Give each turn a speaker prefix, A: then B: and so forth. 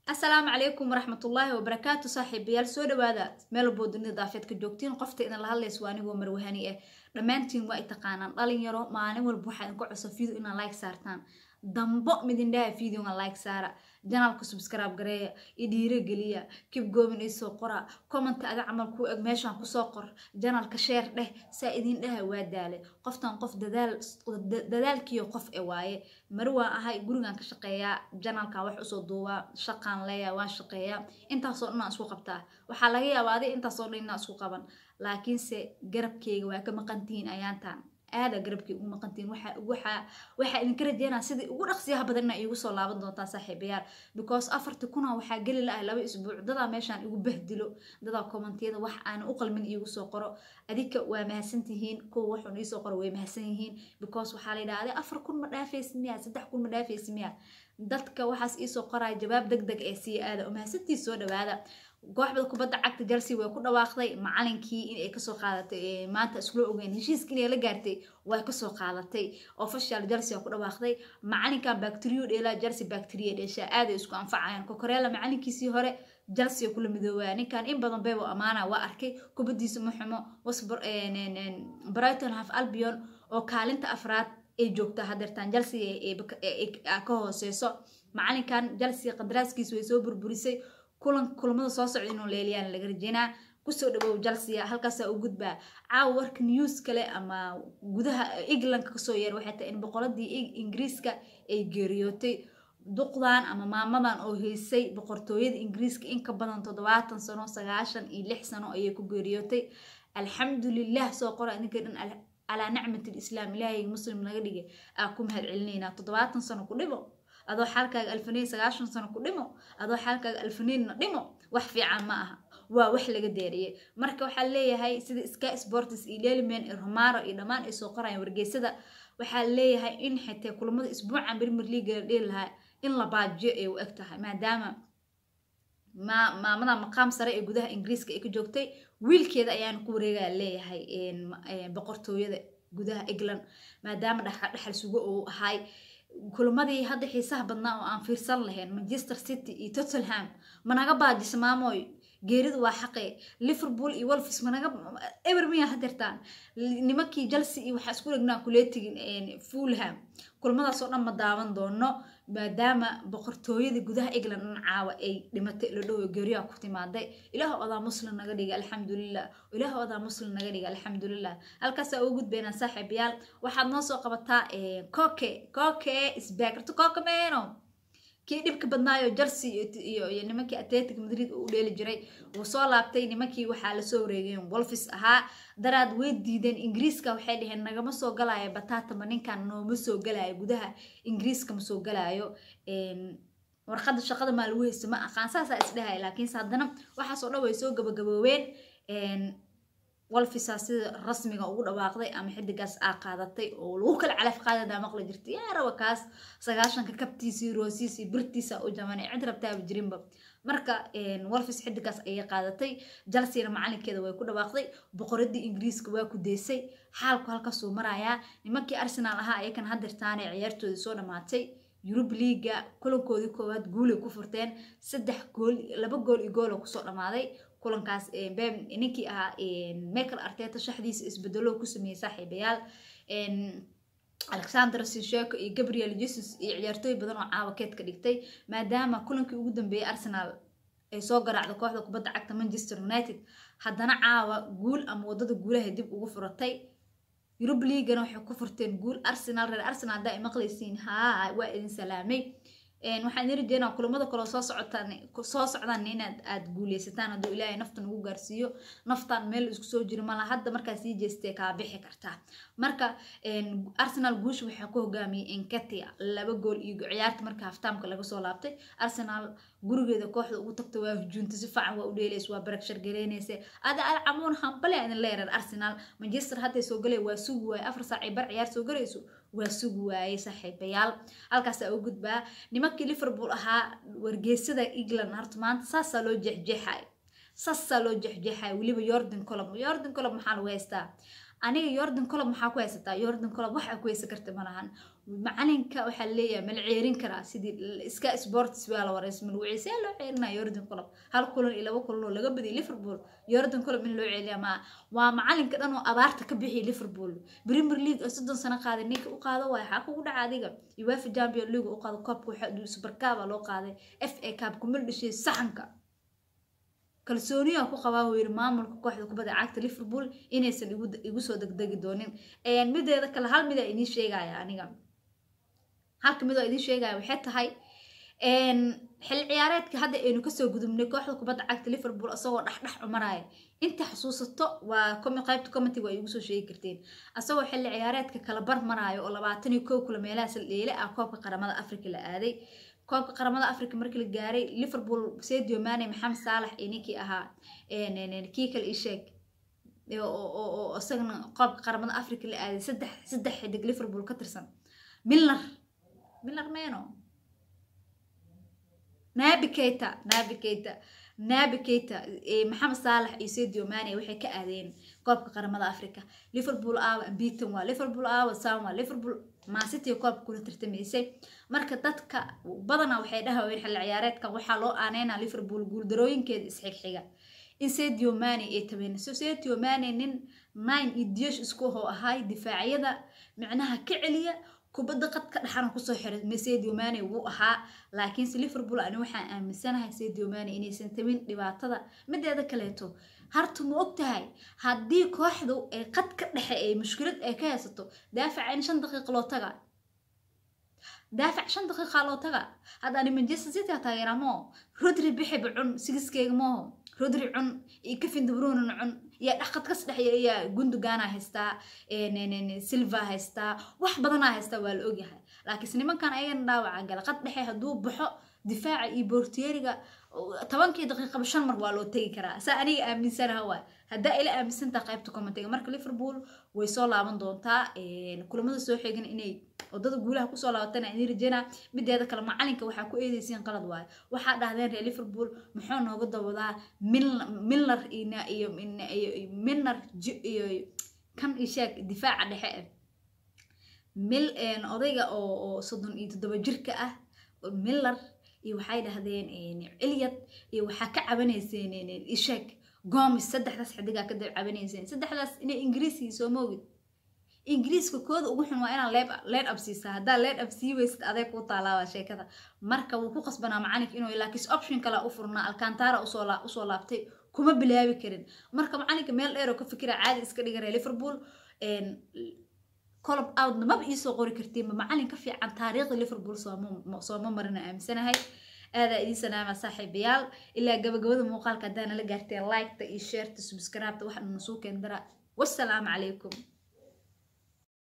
A: asalaamu calaykum waraxmatullaahi wabarakaatu saaxiibayaal soo dhawaada meel walboo dunida daafeedka joogtiin qofta idin la hadlaysa waa anigoo marwahani ah dhammaantiin waa i taqaanaan dhalinyaro maalin walba waxaa idinka codsa video inaa like saartaan dambo midindhaha videoga like saara janaalka subscribe gareeya i dhiirogeliya kib goomin isoo qora comment ada camal ku eg meeshaan kusoo qor janaalka sheer dheh saa idin dhaha waa daale qoftan qof dadaalkiyo qof e waaye mari waan ahay gurigan ka shaqeeyaa janaalkan wax usoo duubaa shaqaan leeya waan shaqeeyaa intaasoo dhan aan isku qabtaa waxaa laga yaabaa adi intaasoo dhan inaan isku qaban laakiinse garabkeyga waa ka maqantihiin ayaantaan aada garabkii ugu maqantiin waxaa idinka rajeynaa sidii ugu dhaqsiyaha badan inaa iigu soo laaban doontaan saaxiibayaal because afarti kuna waxaa geli la-ah laba isbuuc dadaa meeshaan igu bahdilo dadaa kommentiyada wax aan u qalmin iigu soo qoro adika waa mahadsantihiin kuwa waxun iisoo qoro way mahadsan yihiin because waxaa la yidhahda afar kun ma dhaafaysi miya saddex kun ma dhaafaysi miya dadka waxaas iisoo qoraya jawaab deg deg ee sii aada oo mahadsantii soo dhawaada kooxda kubadda cagta chelsea way ku dhawaaqday macalinkii inay kasoo qaadatay maanta iskula ogeyn heshiiska inay la gaartay way kasoo qaadatay official chelsea waa ku dhawaaqday macalinkan bacterio dheelaa chelsea bacteria dheeshaa aaday isku anfacayaan kokoreela macalinkiisii hore chelsea kula midoobaya ninkan in badan bebo amaana waa arkay kubadiisa ma xumo wasbor brighton half albion oo kaalinta afraad ay joogtaa hadeertaan chelsea ka hooseyso macalinkan chelsea qadaraaskiisa way soo burburisay kulan kulamada soo socda inuu leeliyaan laga rajeynaa kusoo dhawow jalsiya halkaasaa u gudbaa caawa warka news kale ama gudaha englandka kasoo yeer waxay tahay in boqoradii ingiriiska ay geeriyootay duqdan ama maamadan oo heysay boqortooyada ingiriiska in ka badan toddobaatan sano sagaashan iyo lix sano ayay ku geeriyootay alxamdulilah soo qora idinka dhan calaa nicmati lislaam ilaahay muslim naga dhigay aa ku mahad celinaynaa toddobaatan sano ku dhimo adoo xaalkaaga alfaniin sagaashan sano ku dhimo adoo xaalkaaga alfaniinna dhimo wax fiican ma aha waa wax laga deeriyay marka waxaa leeyahay sida sky sports iyo leliman iyo romaro iyo dhammaan ay soo qorayaan wargeysada waxaa leeyahay in xitee kulamada isbuucan premier league la dhihi lahaa in la baajiyo ay u eg tahay maadaama maamada maqaam sare ee gudaha ingiriiska ay ka joogtay wiilkeeda ayaana ku wareegaya leeyahay boqortooyada gudaha england maadaama dhexal sugo uu ahay kulamadii hadda xiisaha badnaa oo aan fiirsan lahayn manchester city iyo tottenham managa baajisa maamoy geeridu waa xaqe liverpool iyo wolfs managa eber miya hadeertaan nimankii chelsea iyo waxaa isku dhegnaa kuleetigin fulham kulamadaas oo dhan ma daawan doono maadaama boqortooyadii gudaha england dhan caawa ay dhimatay la dhowo geeriyaha ku timaaday ilaah odaa muslim naga dhiga alxamdulilah ilaah odaa muslim naga dhiga alxamdulilah halkaasaa ugu gudbaynaa saaxiibayaal waxaad noo soo qabataa koke koke isbaakarto koke meeno kii dhibka badnaayo chelsea iyo nimankii atletic madrid uu dheeli jiray wuu soo laabtay nimankii waxaa lasoo wareegeen wolfis ahaa daraad way diideen ingiriiska waxay dhaheen nagama soo galaayo bataatama ninkan nooma soo galaayo gudaha ingiriiska ma soo galaayo warqada shaqada maa lagu haysta ma aqaan saasaa isdhahaya laakiinse haddana waxaasoo dhan way soo gabagaboobeen wolfisa sida rasmiga ugu dhawaaqday ama xidigaas aa qaadatay oo lagu kala calaf qaadadaa maqli jirta yaa raba kaas sagaashanka kabtiisii roosiisii birtiisa u jamanay cid rabtaaba jirinba marka wolfis xidigaas ayay qaadatay jalsiina macalinkeeda way ku dhawaaqday boqoradii ingiriiska waa ku deysay xaalku halkaasuu marayaa nimankii arsenaal ahaa ayakan hadirtaanee ciyaartoodii soo dhammaatay yurub liiga kulankoodii koowaad guulay ku furteen saddex gool laba gool iyo gool oo kusoo dhammaaday kulankaas ninkii ahaa michael arteta shaxdiisa isbedelo ku sameeyey saaxiibayaal alexander sinsheko iyo gabriel jesus iyo ciyaartooy badan oo caawa keed ka dhigtay maadaama kulankii ugu dambeeyey arsenal ay soo garaacda kooxda kubadda cagta manchester united haddana caawa guul ama wadada guulaha dib ugu furatay yurub leagana waxay ku furteen guul arsenal reer arsenal haddaa ay maqlaysiin haa waa idin salaamay waxaan idin rajeynaa kulamada kaloo soo socotaan soo socdaan inaad aad guuleysataan hadduu ilaahay naftan ugu gaarsiiyo naftan meel isku soo jiri mala hadda markaa sii jeestee kaa bixi kartaa marka arsenal guusha waxaa ku hogaamiyey enkatia laba gool iyo ciyaarta marka haftaamka laga soo laabtay arsenal gurigeeda kooxda ugu tagta waa hujuunta si fiican waa u dheelays waa barakshar garaynaysa ada alcamuun hambale idin leerar arsenal manchester hadday soo galay waa sugi waaye afar saac ay bar ciyaar soo galayso waa sugi waayey saaxiibayaal halkaasaa u gudbaa nimankii liverpool ahaa wargeysada england horta maanta saasaa loo jeexjeexay saasaa loo jeexjeexay weliba yordan colob yordan colob maxaa lagu haystaa aniga yordan colob maxaa ku haysataa yordan colob waxaa ku haysan karta malahan macalinka waxaa leeyahay mala ceerin karaa sidii iska sports baa la wareys malwuci see loo ceerinaya yordan club hal kulan iyo laba kulan oo laga badiyay liverpool yordan club in loo ceeliya ma waa macalinka dhan oo abaarta ka bixiyay liverpool premier league oo soddon sano qaaday ninka u qaado waay xaa kugu dhaca adiga uefa champion league u qaado koobka waxaa supercaba loo qaaday f a cup kumil dhashay saxanka kalsooniya ku qabaa uu yiri maamulka kooxda kubadda cagta liverpool inaysan igu soo degdegi doonin mideeda kale hal mida idiin sheegaya aniga halka midoo idiin sheegaya waxay tahay xil ciyaareedka hadda aynu kasoo gudubnay kooxda kubadda cagta liverpool isagoo dhexdhex cumaraya inta xusuusato waa qaybta commenty waa igu soo sheegi karteen isagoo xilli ciyaareedka kala bar maraayo oo labaatan iyo kow kula meelaha saldheele ah koobka qaramada africa la aaday koobka qaramada africa markii la gaaray liverpool sadio mane maxamed saalax iyo ninkii ahaa kii kale isheeg oo isagana koobka qaramada africa la aaday saddex saddex xidig liverpool ka tirsan milner milner meno nabi keita nabi keita nabi keita maxamed saalax iyo sadio mane waxay ka aadeen koobka qaramada africa liverpool aawa beaton waa liverpool aawa sam waa liverpool maasiti koobka kula tartamaysay marka dadka badanaa waxay dhahaween xilli ciyaareedkan waxaa loo aaneynaa liverpool guuldarooyinkeeda isxigxiga in sadio mane ay tabeenayso sadio mane nin nine iyo diyash isku hoo ahaay difaacyada micnaha ka celiya kubadda qadka dhexana kusoo xiray sadio mane wuu ahaa laakiinse liverpool ani waxaan aaminsanahay sadio mane inaysan tabin dhibaatada mideeda kaleeto harta ma og tahay haddii kooxdu ay qadka dhexe ee mushkilad ay ka haysato daafaca in shan daqiiqa loo taga daafac shan daqiiqa loo taga hadda ani manchester city ha taageeramo rodri bixiba cun sigiskeyga mooho rodri cun iyo kevin de bruyne cun yaa dhaqad kas dhexya yaa gundogan haystaa silva haystaa wax badanaa haystaa waa la ogyahay laakiinse nimankan ayagana dhaawaca gala qad dhexe hadduu baxo difaaca iyo bortieriga tobankii daqiiqaba shan mar waa loo tegi karaa saa aniga aaminsanaha waay haddaa ila aaminsantaa qaybta commentiga marka liverpool way soo laaban doontaa kulamada soo xeegan inay wadada guulaha kusoo laabatana idin rajeynaa mideeda kale macalinka waxaa ku eedeysiin qalad waayo waxaa dhahdeen reer liverpool muxuu nooga dawadaa milner iyo milner iyo kan ishaag difaaca dhexe mil odayga oo soddon iyo toddoba jirka ah miller iyo waxay dhahdeen cilyad iyo waxaa ka cabanayseen ishaag gomis saddexdaas xidigaa ka dab cabanayseen saddexdaas inay ingiriiskii soo moogid ingiriiska kooda ugu xun waa inaa leed ab siisaa haddaa leed ab sii weysid adeeg kuu taalaaba sheekada marka wuu ku qasbanaa macalinka inuu laakiin option kale u furnaa alcantara usoo laabtay kuma bilaabi karin marka macalinka meel dheer oo ka fikira caadi iska dhigara liverpool colob outna maba iisoo qori kartiinba macalin ka fiican taariikhda liverpool sooma marina aaminsanahay aadaa idiin salaama saaxiibayaal ilaa gabagabada muuqaalka haddaa nala gaarteen liketa iyo sheerta subscribeta waxaa nasuukeen dara wassalaamu calaykum